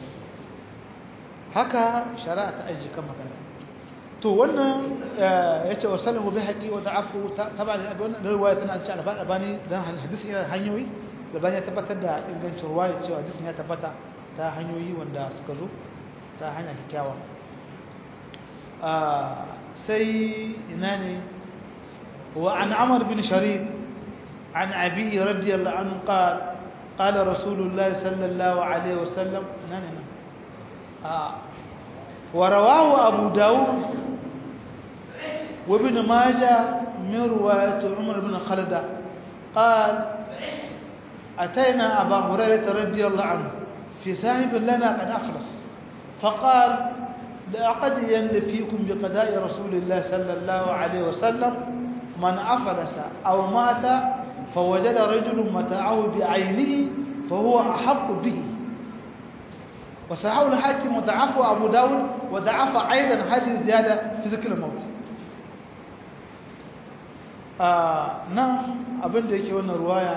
haka shari'a ta aiki kan magana to wannan ya ce wasallahu bi haƙi wa da'afu taba da wannan ruwaya tana ci alfa albani dan hadisi yana hanyoyi albani ya tabbatar da ingancin ruwaya cewa hadisin ya tabbata ta hanyoyi wanda suka zo ta hanya kyakkyawa sai ina ne wa an amr bin sharid عن أبيه رضي الله عنه قال قال رسول الله صلى الله عليه وسلم نعم نعم آه. ورواه أبو داود وابن ماجه من رواية عمر بن خلدة قال أتينا أبا هريرة رضي الله عنه في ساهب لنا قد أخلص فقال لأقضين فيكم بقضاء رسول الله صلى الله عليه وسلم من أفلس أو مات فوجد رجل متاعه بعينه فهو أحق به وصححه الحاكم وضعفه أبو داود وضعف أيضا هذه الزيادة في ذكر الموت آه نعم abin da yake wannan ruwaya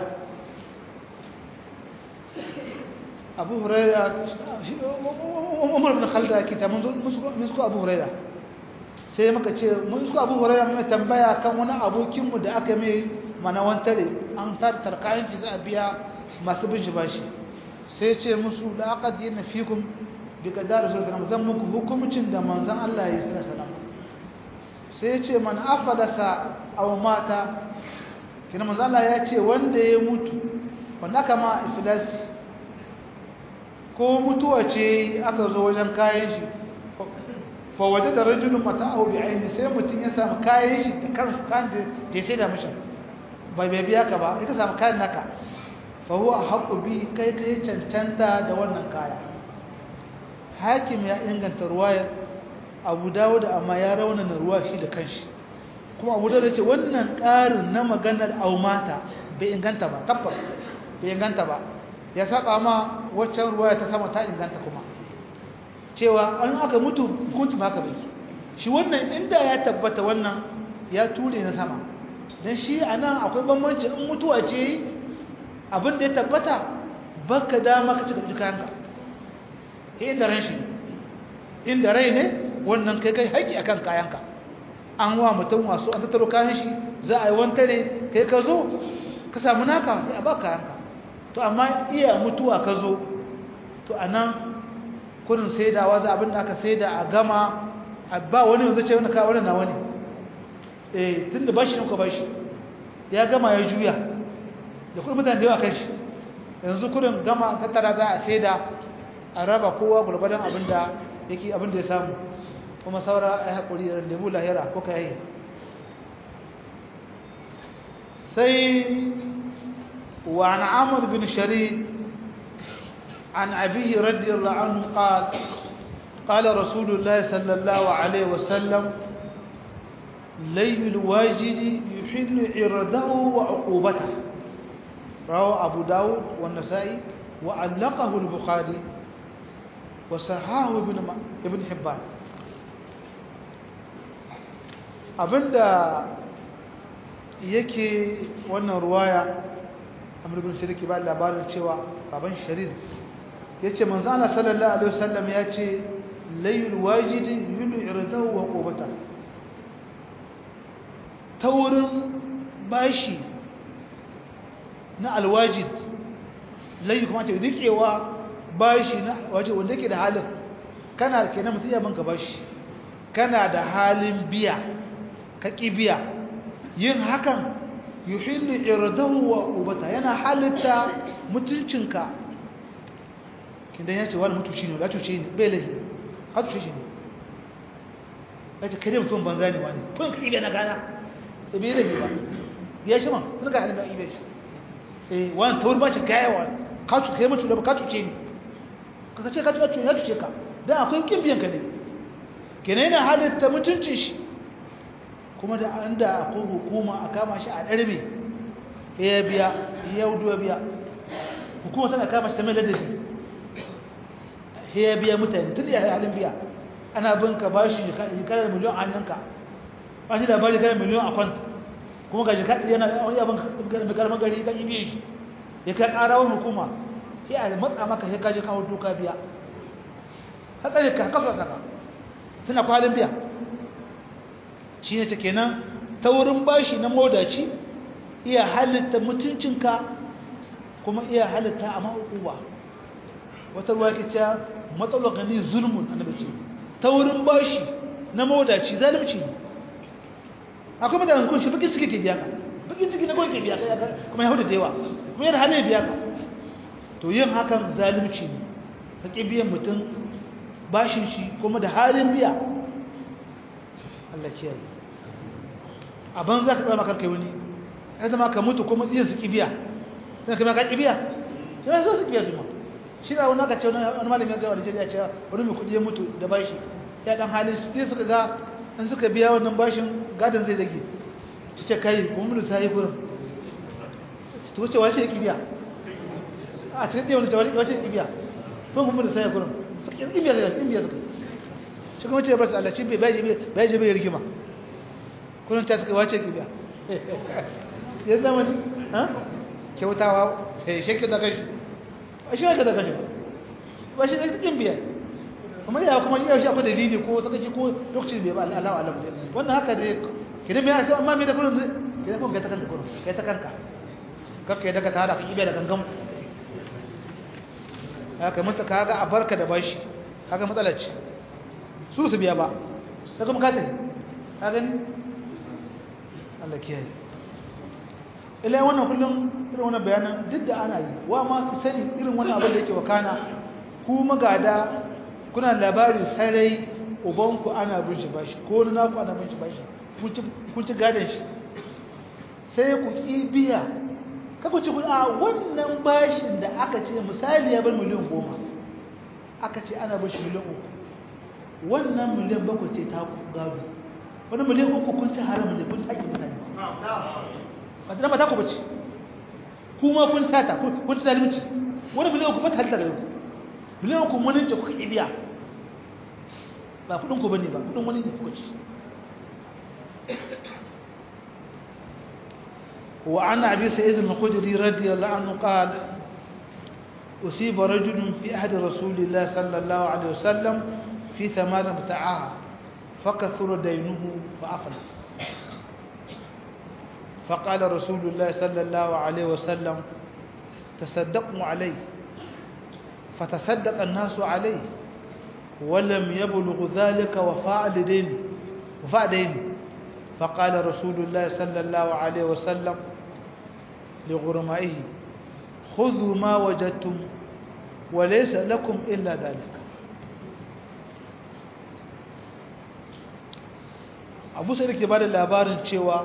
abu huraira umar bin khalda yake ta mun suko abu huraira sai maka ce mun suko abu huraira mai tambaya kan wani abokinmu da aka mai mana wantare an tarkayin fi za a biya masu bin shi bashi sai ce musu da aka ji na fikun bi kadar rasul sallallahu zan muku hukumcin da manzon Allah ya yi sallallahu sai ce man afadasa aw mata kina manzon Allah ya ce wanda ya mutu wanda aka ma iflasi ko mutuwa ce aka zo wajen kayan shi fa wajada rajulun mata'ahu bi aini sai mutun ya samu kayan shi da kansu kan da ya sai da mishi bai bai biya ka ba ita samu kayan naka fa huwa haqqu bi kai kai cancanta da wannan kaya hakim ya inganta ruwayar Abu Dawud amma ya raunana ruwa shi da kanshi kuma Abu Dawud ce wannan ƙarin na maganar aumata bai inganta ba tabbas bai inganta ba ya saba ma waccan ruwaya ta sama ta inganta kuma cewa an aka mutu hukunci ma haka bai shi wannan inda ya tabbata wannan ya ture na sama don shi a nan akwai bambanci in mutuwa ce abin da ya tabbata baka dama ka cika jikanka inda ran shi inda rai ne wannan kai kai haƙi akan kayanka an wa mutum wasu an tattaro kayan shi za a yi wantare kai ka zo ka samu naka sai a ba kayanka to amma iya mutuwa ka zo to a nan kudin saidawa za abin da aka saida a gama ba wani yanzu ce wani ka wani na wani eh tun da bashi ka bashi ya gama ya juya da kudin mutane da yawa kan shi yanzu kudin gama tattara za a saida a raba kowa gulbadan abin da yake abin da ya samu kuma saura ai hakuri da lebu lahira ko ka yi sai wa an amr bin sharid عن أبيه رضي الله عنه قال قال رسول الله صلى الله عليه وسلم ليل الواجد يحل عرضه وعقوبته رواه أبو داود والنسائي وعلقه البخاري وصححه ابن ابن حبان abinda yake wannan ruwaya amr ibn shirki ba labarin cewa baban sharid yace manzo Allah sallallahu alaihi wasallam yace layl wajid yulu irdahu wa qubata taurin bashi na alwajid laifi kuma ce rikewa bashi na waje wanda yake da halin kana kenan mutum ya banka bashi kana da halin biya ka ƙi biya yin hakan yuhillu irdahu wa ubata yana halitta mutuncinka kindan ya ce wani mutuci ne latuce ne bai lahi ka tuce shi ne ya ce kai mutum banza ne wani kun ka ibe na gana da bai lahi ba ya shi man sun ga halin ga ibe shi eh wani tawar ba shi gaya wani ka tuce kai mutu da ka tuce ne ka ce ka tuce ya tuce ka dan akwai kin biyan ka ne kenan yana halitta mutuncin shi kuma da an da akwai hukuma a kama shi a ɗarme ya biya ya wudu biya hukuma tana kama shi ta mai ladabi ya biya mutane tun ya halin biya ana bin ka ba shi jikarar miliyon a hannunka ba shi labari karar miliyon a kwanta kuma ga jikarar yana wani abin mai karamar gari kan ibiye shi ya kai ƙara wani hukuma ya a matsa maka ya kaji kawo doka biya hatsari ka kafa saka tana kwalin biya shi ne ta kenan ta wurin bashi na modaci iya halitta mutuncinka kuma iya halitta a ma'ukuwa wata ruwa ke cewa matsalar gani zulmun annabi ce ta wurin bashi na modaci zalunci ne akwai mutanen kunshi bakin ciki ke biya ka bakin ciki na kawai ke biya ka kuma ya hudu da yawa kuma yana hannun biya ka to yin hakan zalunci ne ka ƙi biyan mutum bashin shi kuma da halin biya Allah kiyaye a ban za ka tsama karkai wani ya zama ka mutu kuma iya su kibiya sai ka maka kibiya shi ne su kibiya su ma shi na wani aka ce wani malami ya gawa da jariya cewa wani mai kudi ya mutu da bashi ya dan halin su ne suka ga in suka biya wannan bashin gadon zai rage ci ce kai kuma mun sai gurin to wace wace kibiya a cikin dai wani wace kibiya ko mun sai gurin suka kibiya zai kibiya suka shi kuma ce basu Allah shi bai bai je bai rigima kullun ta suka wace kibiya ya zama ne ha kyautawa eh shi da kai a shi ka da kai ba shi da kin biya kuma ya kuma yau shi akwai dalili ko saka ji ko lokacin bai ba Allah Allah wannan haka dai kidan bai asa amma me da kullun kidan kuma kai ta kanka kullun kai ta kanka kakka da ka tara ka kibiya da gangan haka mutu kaga a barka da bashi kaga matsalar ce su su biya ba ta kuma katin ka gani Allah kiyaye ila wannan kullum irin wannan bayanan duk da ana yi wa ma su sani irin wannan abin da yake wakana ku magada kuna labari sarai ubanku ana bin shi bashi ko na naku ana bin shi bashi kun ci gadon shi sai ku ki biya kaku ci a wannan bashin da aka ce misali ya bar miliyan goma aka ce ana bin shi miliyan uku wannan miliyan bakwai ce ta gado wani miliyan uku kun ci haram ne kun sake mutane ba ta ta ku bace kuma kun sata kun ci zalunci wani miliyan uku ba ta halitta gare ku miliyan uku wani ce kuka ibiya ba kudin ku bane ba kudin wani ne kuka ci وعن أبي سعيد الخدري رضي الله عنه قال أصيب رجل في أحد رسول الله صلى الله عليه وسلم في ثمار بتاعها فكثر دينه فأفلس فقال رسول الله صلى الله عليه وسلم تصدقوا عليه فتصدق الناس عليه ولم يبلغ ذلك وفاء لدين وفاء دين فقال رسول الله صلى الله عليه وسلم لغرمائه خذوا ما وجدتم وليس لكم إلا ذلك abu sai da ke ba da labarin cewa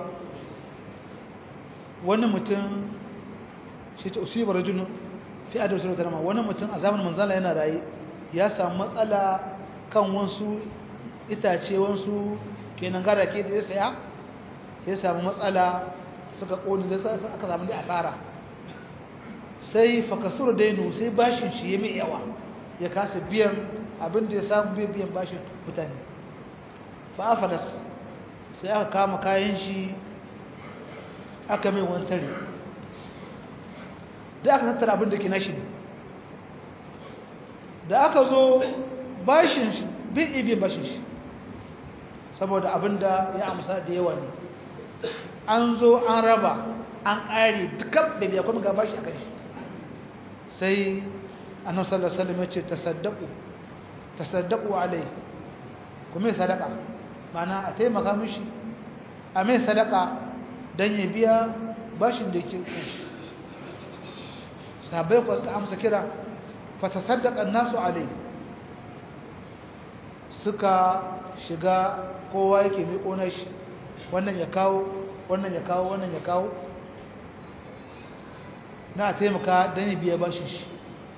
wani mutum shi ta usibar rajulun fi adar su rama wani mutum a zamanin manzana yana raye ya samu matsala kan wasu itace wasu kenan gara ke da ya saya ya samu matsala suka ƙoni da aka samu da asara sai fakasur dainu sai bashin shi ya mai yawa ya kasa biyan abin da ya samu biyan bashin mutane fa'afadas sai aka kama kayan shi aka mai wantare da aka tattara abin da ke nashi da aka zo bashin shi bin ibe bashin shi saboda abin da ya amsa da yawa ne an zo an raba an ƙare dukkan da biya kuma ga bashi a kan shi sai annabi sallallahu alaihi wasallam ya ce tasaddaqu tasaddaqu alai kuma sadaka mana a taimaka mishi a mai sadaka dan ya biya bashin da yake kanshi sahabbai ko suka amsa kira fa tasaddaqa an-nasu alai suka shiga kowa yake miƙo na shi wannan ya kawo wannan ya kawo wannan ya kawo na taimaka don ya biya bashin shi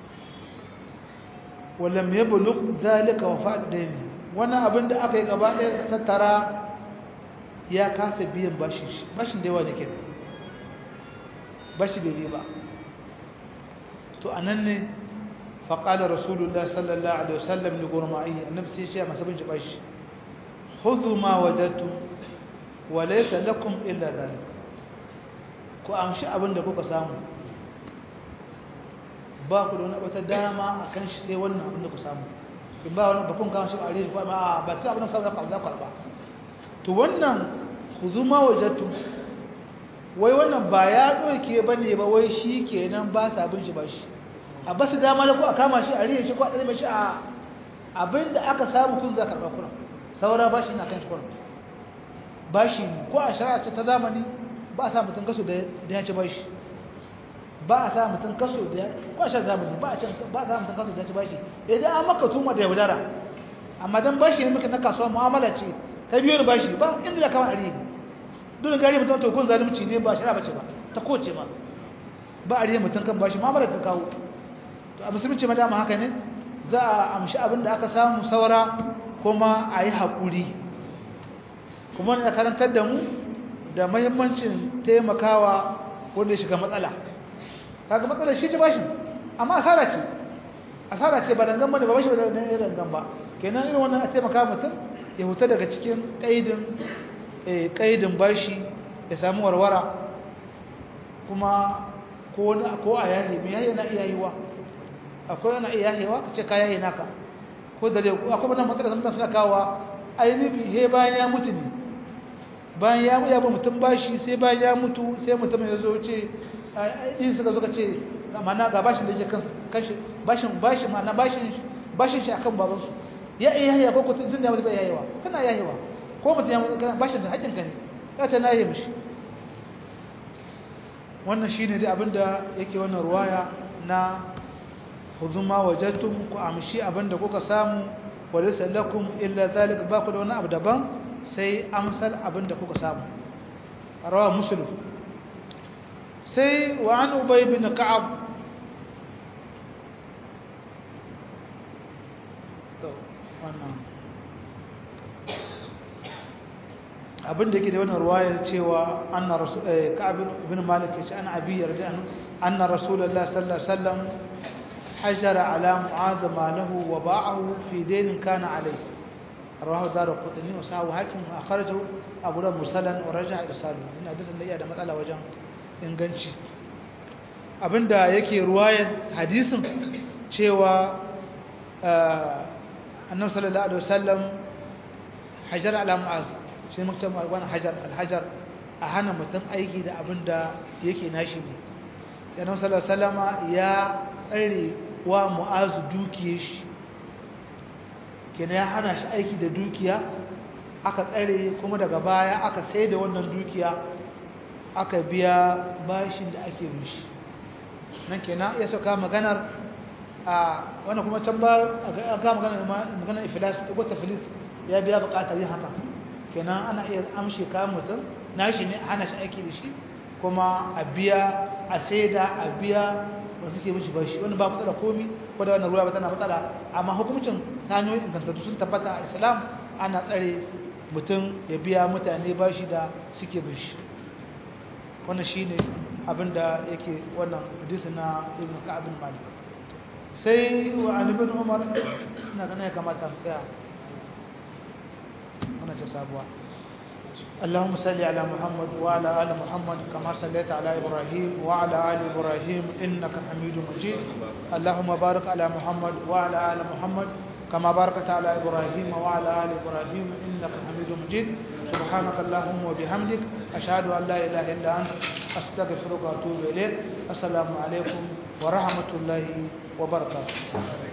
wallan ya bulu zalika wa fa'ad daini wannan abin da aka yi gaba ɗaya tattara ya kasa biyan bashin shi bashin da yawa da ke bashi bai ba to anan ne faƙalar rasulullah sallallahu alaihi wasallam ne gurma'i annabi sai ya ce masa bin bashi khudhu ma wajadtum wa laysa lakum illa dhalik ku amshi abin da kuka samu ba ku da wani wata dama akan shi sai wannan abin da ku samu in ba wani bakun kawo shi a rishi ko a ba ka abin da za ka karba to wannan khudhu ma wajadtum wai wannan ba ya doke bane ba wai shi kenan ba sa bin shi ba shi a basu dama da ku a kama shi a riye shi ko a ɗalme shi a abinda aka samu kun za karɓa kuna saura ba shi na kan shi kuna ba shi ko a shari'a ce ta zamani ba a sa mutum kaso da ya ci ba shi ba a sa mutum kaso da ko a shari'a zamani ba a sa mutum kaso da ya ci ba shi idan an maka tuma da yaudara amma dan ba shi ne muka na kasuwa mu'amala ce ta biyo ni ba shi ba inda ya kama a riye dole gari mutum to kun zalunci ne ba shari'a ba ce ba ta koce ma ba a riye mutum kan ba shi mu'amala ta kawo to a musulunci ma dama haka ne za a amshi abin da aka samu saura kuma a yi haƙuri kuma na karantar da mu da mahimmancin taimakawa wanda ya shiga matsala kaga matsalar shi ci bashi amma asara ce asara ce ba dangan bane ba bashi ba dangan ya dangan ba kenan irin wannan a taimaka mutum ya huta daga cikin ƙaidin ƙaidin bashi ya samu warwara kuma ko a yahi mai yahi na iya yiwa akwai wani iya hewa ka ce kaya yi naka ko da dai akwai wannan matsalar mutum suna kawo ainihin he bayan ya mutu ne bayan ya mutu ya ba mutum bashi sai bayan ya mutu sai mutum ya zo ce ɗin suka zo ka ce mana ga bashin da yake kanshi bashin bashin mana bashin bashin shi akan babansu ya iya yahewa ko kutum tun da ya mutu bai yahewa kana yahewa ko mutum ya mutu kana bashin da haƙƙin ka ne ka ta na yi mishi wannan shine dai abinda yake wannan ruwaya na khudhu ma wajadtum ku amshi abinda kuka samu walaysa lakum illa zalika ba ku da wani abu daban sai amsal abinda kuka samu rawa muslim sai wa an ubay bin ka'ab to wannan abinda yake da wannan ruwayar cewa anna rasul ka'ab ibn malik ya ce ana abi yarda anna rasulullahi sallallahu alaihi wasallam حجر على معاذ ماله وباعه في دين كان عليه رواه دار القطني وصححه حاكم واخرجه ابو داود مرسلا ورجع ارساله ان حديث da da matsala wajen inganci abinda yake ruwayar hadisin cewa annabi sallallahu alaihi wasallam hajar ala mu'az shi mutum wani hajar alhajar a hana mutum aiki da abinda yake nashi ne annabi sallallahu alaihi wasallama ya tsare wa mu'azu dukiyar shi kenan ya hana shi aiki da dukiya aka tsare kuma daga baya aka sai da wannan dukiya aka biya bashin da ake mishi nan kenan ya sauka maganar a wannan kuma can ba aka maganar maganar iflas ko taflis ya biya bukatar yin haka kenan ana iya amshi kayan mutum nashi ne hana shi aiki da shi kuma a biya a saida a biya ba su ke mishi bashi wani ba matsala komi ko da wannan ruwa ba tana matsala amma hukumcin ta hanyoyin ingantattu sun tabbata a islam ana tsare mutum ya biya mutane bashi da suke bishi wannan shine abin da yake wannan hadisi na ibn ka'ab bin malik sai wa an ibn umar ina ganin ya kamata mu tsaya wannan ta sabuwa اللهم صل على محمد وعلى ال محمد كما صليت على ابراهيم وعلى ال ابراهيم انك حميد مجيد اللهم بارك على محمد وعلى ال محمد كما باركت على إبراهيم وعلى آل إبراهيم إنك حميد مجيد سبحانك اللهم وبحمدك أشهد أن لا إله إلا أنت أستغفرك وأتوب إليك السلام عليكم ورحمة الله وبركاته